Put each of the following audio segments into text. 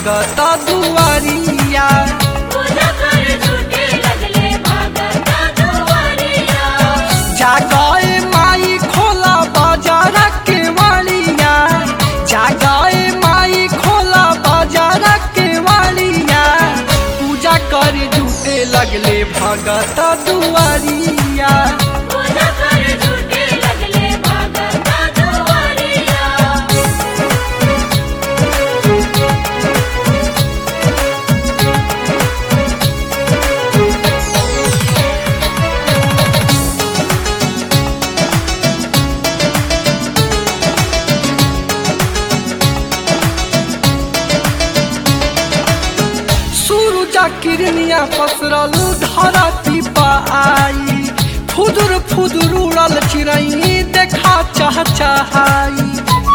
भगत दुआरिया पूजा कर झूठे लगले भागता दुआरिया जागाए माई खोला बाजार के वालिया जागाए माई खोला बाजार के वालिया पूजा कर झूठे लगले भगत दुआरिया पूजा कर झूठे लगले भागता दुआरिया सूरजा किरनिया पसरल धरती पा आई फुदुर फुदुर उड़ल चिड़ई देखा चाह चाहाई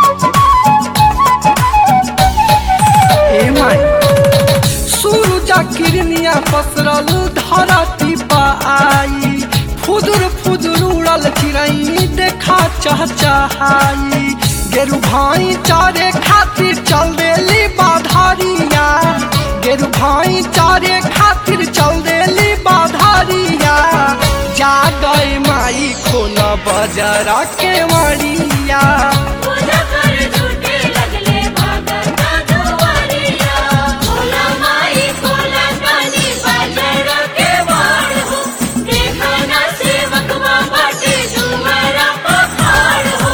ए माई सूरजा किरनिया पसरल धरती पा आई फुदुर फुदुर उड़ल चिड़ई देखा चाह चाहाई गेरु भाई चारे खातिर चल देली बाधारिया गेरु भाई चारे खातिर चल देली बाधारिया जा गए माई खोला बाजारा के मारिया पूजा कर झूठे लगले भागता दुआरिया भोला माई भोला काली बाजार के वाड़ हो देखा ना सेवकवा बाटे जुमरा पखाड़ हो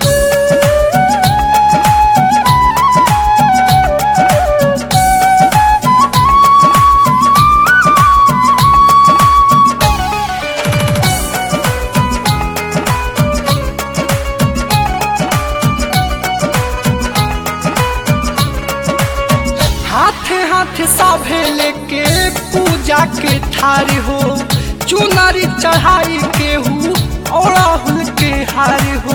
हाथे हाथे साभे लेके पूजा के थार हो चुनरी चढ़ाई के हूँ ओड़ाहुल के हार हो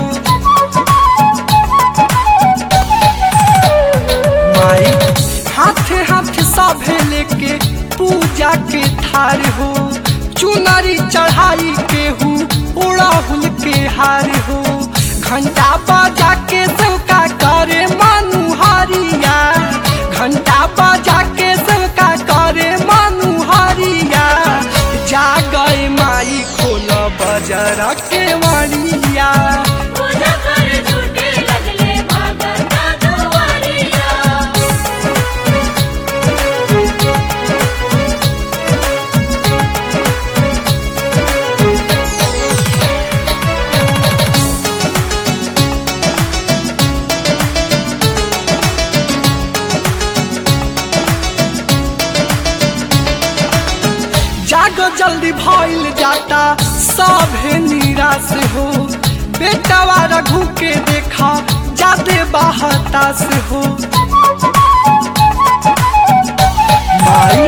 माई हाथे हाथे साभे लेके पूजा के थार हो चुनरी चढ़ाई के हूँ ओड़ाहुल के हार हो घंटा बाजा के सबका करे मानुहारिया घंटा बाजा के सबका करे मानुहारिया जा गए माई खोला बाजारा के मारिया पूजा कर झूठे लगले भागता दुआरिया जागो जल्दी भइल जाता सभे निराश हो बेटावा रघु के देखा जादे बाहतास हो माई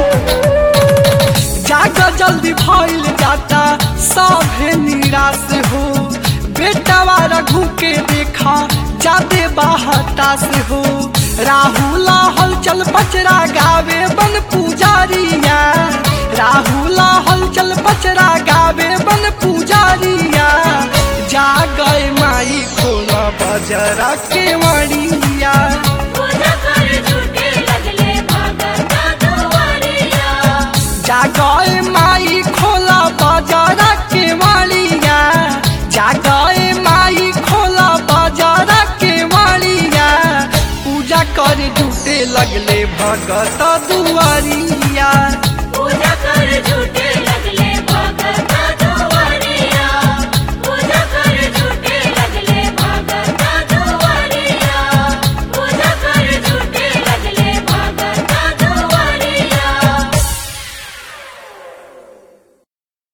जागो जल्दी भइल जाता सभे निराश हो बेटावा रघु के देखा जादे बाहतास हो राहुल हलचल बचरा गावे बन पुजारिया राहुल हलचल बचरा गावे बन पुजारिया जा गए माई खोला बजरा के मड़िया पूजा कर झूठे लगले भागता दुआरिया जा गए माई खोला बजरा के मड़िया जा गए माई खोला बजरा के मड़िया पूजा कर जुटे लगले भगत दुआरिया